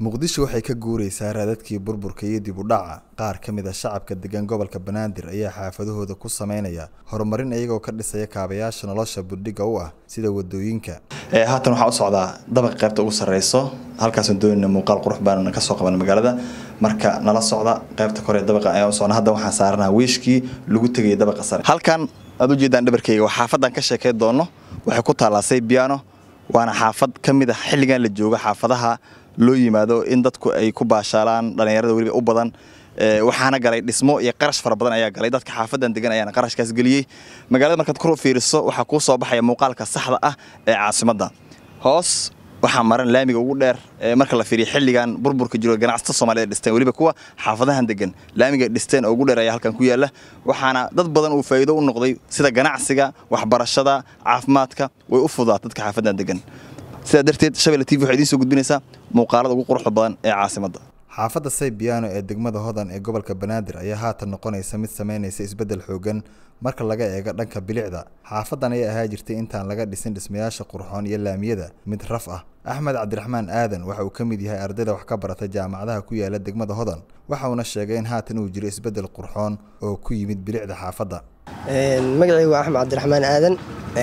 muqdisho waxay ka guuraysaa raadadkii burburka iyo dib u dhaca qaar ka mid a shacabka degan gobolka banaadir ayaa xaafadahooda ku sameynaya horumarin iyagoo ka dhisaya kaabayaasha nolosha budhiga u ah sida wadooyinka haatan waxaa u socdaa dabaqa qaybta ugu sareyso halkaasaan doonayna muuqaal qurux baan kasoo qaban magaalada marka nala socda qaybta kore dabaqa ayaan u socna hadda waxaan saaranaha wiishkii lagu tegayay dabaqa sare halkan aad ujeedaan dhabarkeyga waa xaafadan ka sheekey doono waxay ku taallaa saybiano waana xaafad ka mid a xilligan la joogo xaafadaha loo yimaado in dadku ay ku baashaalaan dhallinyarada weliba u badan waxaana galay dhismo iyo qarash fara badan ayaa galay dadka xaafadan degan ayaana qarashkaas geliyey magaalada markaad kor u fiiriso waxaa kuu soo baxaya muuqaalka saxda ah ee caasimadda hoos waxaa maran laamiga ugu dheer marka la fiiriyo xilligan burburka jiro ganacsato soomaaliyed dhisteen weliba kuwa xaafadahan degan laamiga dhisteen oo ugu dheer ayaa halkan ku yaalla waxaana dad badan uu faa'iido u noqday sida ganacsiga waxbarashada caafimaadka way u fudaa dadka xaafadan degan sidaa darteed shabelle tv waxay idiin soo gudbinaysaa muuqaalada ugu quruxda badan ee caasimadda xaafadda saybiano ee degmada hodan ee gobolka banaadir ayaa haatan noqonaysa mid sameynaysa isbeddel xoogan marka laga eego dhanka bilicda xaafadan ayaa ahaa jirtay intaan laga dhisin dhismayaasha qurxoon iyo laamiyada mid raf ah axmed cabdiraxmaan aadan waxa uu ka mid yahay ardayda wax ka barata jaamacadaha ku yaala degmada hodan waxa uuna sheegay in haatan uu jiro isbeddel qurxoon oo ku yimid bilicda xaafadda magacaygu waa axmed cabdiraxmaan aadan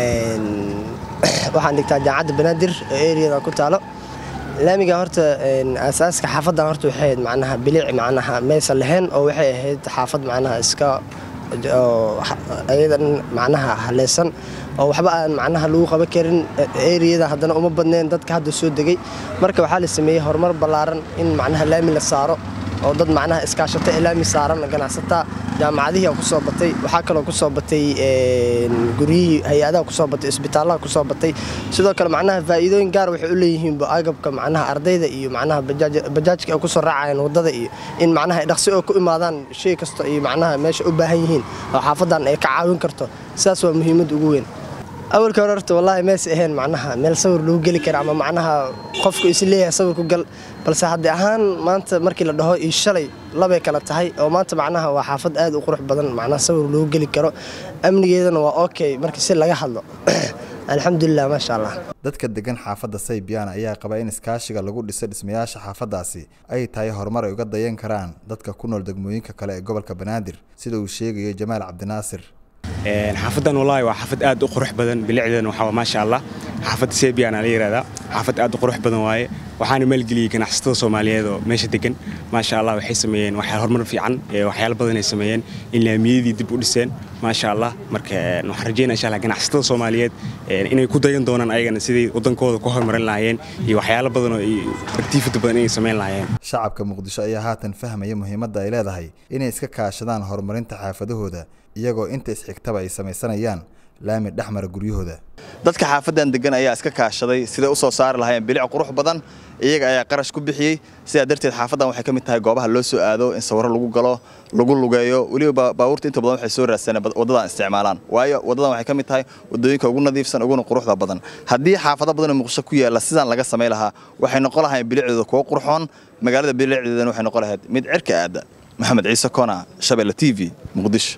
waxaan dhigtaa jaamacadda banaadir oo eriyada ku taalo laamiga horta aasaaska xaafaddan horta waxay ahayd macnaha bilic macnaha maysan lahayn oo waxay ahayd xaafad macnaha iska ayadan macnaha haleysan oo waxba aan macnaha lagu qaban karin eriyada haddana uma badneen dadka hadda soo degay marka waxaa la sameeyey horumar ballaaran in macnaha laami la saaro oo dad macnaha iskaashata ee laami saaran ganacsataa jaamacadihii ku soo batay waxaa kaloo ku soo batay guryihii hay-adaha kusoo batay isbitaalaha kusoo batay sidoo kale macnaha faa'iidooyin gaar waxay u leeyihiin agabka macnaha ardayda iyo macnaha bajaajka ay kusoo raacayaan waddada iyo in macnaha dhaqsi oo ku imaadaan shay kasta iyo macnaha meesha u baahan yihiin oo xaafadan ay ka caawin karto sidaas waa muhiimad ugu weyn awalka hore horta wallaahi mees ahayn macnaha meel sawir lagu geli kara ama macnaha qofku is leeyahay sawir ku gal balse haddii ahaan maanta markii la dhaho iyo shalay labay kala tahay oo maanta macnaha waa xaafad aad u qurux badan macnaha sawir lagu geli karo amnigeedana waa okay markii si laga hadlo alxamdulilah maasha allah dadka degan xaafadda saybiana ayaa qaba in iskaashiga lagu dhiso dhismayaasha xaafaddaasi ay tahay horumar ay uga dayan karaan dadka ku nool degmooyinka kale ee gobolka banaadir sida uu sheegayo jamaal cabdinaasir xaafadan wallaahi waa xaafad aad u qurux badan bilicdeena waxaa maasha allah xaafadda sebiana la yihahdaa xaafad aad u qurux badan waaye waxaana maalgeliyey ganacsatada soomaaliyeed oo meesha degan maasha allah waxay sameeyeen waxyaal horumar fiican waxyaalo badan ay sameeyeen in laamiyadii dib u dhiseen maasha allah marka waxaan rajeynaa insha allah ganacsatada soomaaliyeed inay ku dayan doonaan ayagana sidai waddankooda ku horumarin lahaayeen iyo waxyaalo badan oo activity badan inay samayn lahaayeen shacabka muqdisho ayaa haatan fahmaya muhiimadda ay leedahay inay iska kaashadaan horumarinta xaafadahooda iyagoo inta isxigtaba ay samaysanayaan laami dhexmara guryahooda dadka xaafadan degan ayaa iska kaashaday siday u soo saari lahaayeen bilic qurux badan iyaga ayaa qarash ku bixiyey sidaa darteed xaafadan waxay ka mid tahay goobaha loo soo aado in sawiro lagu galo lagu lugeeyo weliba baabuurta inta badan waxay soo raadsaneen waddadan isticmaalaan waayo waddadan waxay ka mid tahay waddooyinka ugu nadiifsan uguna quruxda badan haddii xaafado badan oo muqdisho ku yaalla sidaan laga samay lahaa waxay noqon lahaayeen bilicdooda kuwo qurxoon magaalada bilicdeedana waxay noqon lahayd mid cirka aada maxamed ciise kona shabelle t v muqdisho